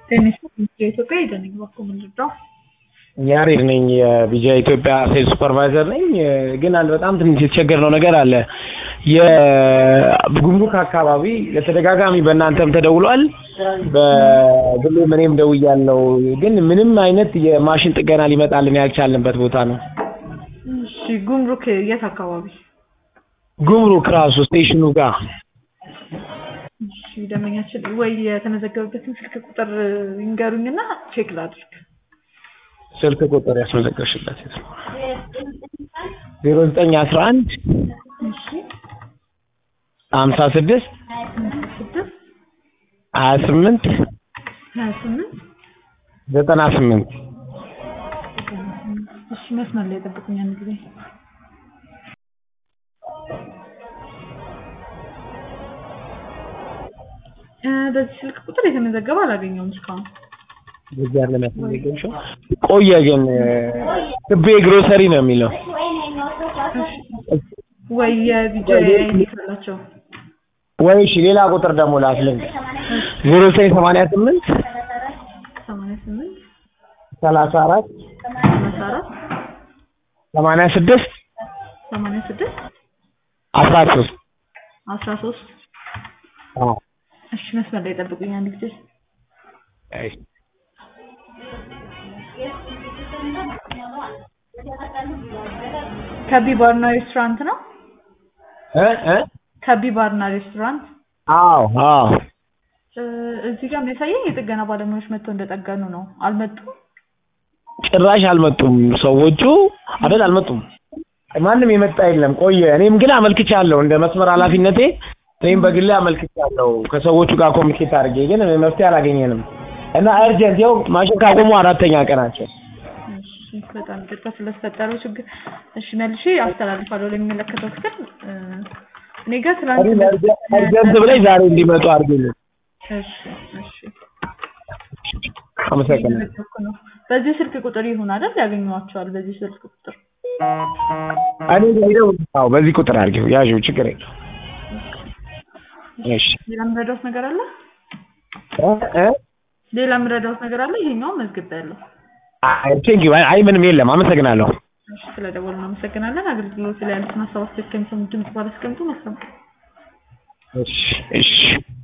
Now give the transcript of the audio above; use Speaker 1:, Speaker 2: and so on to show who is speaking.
Speaker 1: ቴኒስ የኢትዮጵያ የደነኝ በኩል ምንድነው?
Speaker 2: ያሬድ ነኝ የቢጃ ኢትዮጵያ ሴልስ ሱፐርቫይዘር ነኝ። ግን አንድ በጣም ትንሽ የተቸገርነው ነገር አለ። የጉምሩክ አካባቢ ለተደጋጋሚ በእናንተም ተደውሏል፣ በግሌም እኔም ደውያለሁ። ግን ምንም አይነት የማሽን ጥገና ሊመጣልን ያልቻልንበት ቦታ ነው።
Speaker 1: እሺ ጉምሩክ የት አካባቢ?
Speaker 2: ጉምሩክ ራሱ ስቴሽኑ ጋር
Speaker 1: እሺ ደንበኛችን ወይ የተመዘገበበትን ስልክ ቁጥር ይንገሩኝና ቼክ ላድርግ።
Speaker 2: ስልክ ቁጥር ያስመዘገብሽበት ዜሮ ዘጠኝ አስራ አንድ
Speaker 1: እሺ
Speaker 2: ሀምሳ ስድስት
Speaker 1: ስድስት
Speaker 2: ሀያ ስምንት
Speaker 1: ሀያ ስምንት
Speaker 2: ዘጠና ስምንት
Speaker 1: እሺ መስመር ላይ ጠብቁኝ አንድ ጊዜ እ በዚህ ስልክ ቁጥር የተመዘገበ አላገኘውም እስካሁን።
Speaker 2: በዚህ ያለ ያስመዘገብሽው ቆየ ግን ክቤ ግሮሰሪ ነው የሚለው
Speaker 1: ወይ የቪዲዮ አይነት አላቸው።
Speaker 2: ወይ እሺ ሌላ ቁጥር ደግሞ ላስልኝ ዜሮ ዘጠኝ ሰማንያ ስምንት
Speaker 1: ሰማንያ ስምንት
Speaker 2: ሰላሳ አራት
Speaker 1: ሰላሳ አራት
Speaker 2: ሰማንያ ስድስት
Speaker 1: ሰማንያ ስድስት
Speaker 2: አስራ ሶስት
Speaker 1: አስራ ሶስት እሺ መስመር ላይ ጠብቁኝ አንድ ጊዜ ከቢ ባርና ሬስቶራንት ነው።
Speaker 2: እ እ
Speaker 1: ከቢ ባርና ሬስቶራንት
Speaker 2: አዎ አዎ
Speaker 1: እ እዚህ ጋር የሚያሳየኝ የጥገና ባለሙያዎች መጥተው እንደጠገኑ ነው። አልመጡም።
Speaker 2: ጭራሽ አልመጡም ሰዎቹ አይደል አልመጡም ማንም የመጣ የለም ቆየ እኔም ግን አመልክቻለሁ እንደ መስመር ኃላፊነቴ እኔም በግሌ አመልክቻለሁ ከሰዎቹ ጋር ኮሚኒኬት አድርጌ ግን መፍትሄ አላገኘንም እና እርጀንት ይኸው ማሽን ካቆሙ አራተኛ ቀናቸው
Speaker 1: እሺ በጣም ይቅርታ ስለተፈጠረው ችግር። እሺ መልሼ አስተላልፋለሁ ለሚመለከተው ክፍል እ እኔ ጋር ትናንት
Speaker 2: እርጀንት ብለኝ ዛሬ እንዲመጡ አድርጌልኝ
Speaker 1: እሺ እሺ
Speaker 2: አመሰግናለሁ
Speaker 1: እየመጣሁ ነው። በዚህ ስልክ ቁጥር ይሁን አይደል ያገኘኋቸዋል። በዚህ ስልክ ቁጥር
Speaker 2: እኔ ሄደው አዎ በዚህ ቁጥር አድርጌው ያዥው ችግር የለው እሺ
Speaker 1: ሌላ የምረዳውት ነገር አለ?
Speaker 2: እ እ
Speaker 1: ሌላ የምረዳውት ነገር አለ? ይሄኛውን መዝግቤያለሁ።
Speaker 2: ቴንኪው አይ ምንም የለም አመሰግናለሁ
Speaker 1: እሺ ስለደወሉ እናመሰግናለን። አገልግሎት ላይ ያሉትን ሀሳብ አስተያየት ከሚሰሙ ድምጽ ባላስቀምጡ መስማት
Speaker 2: እሺ እሺ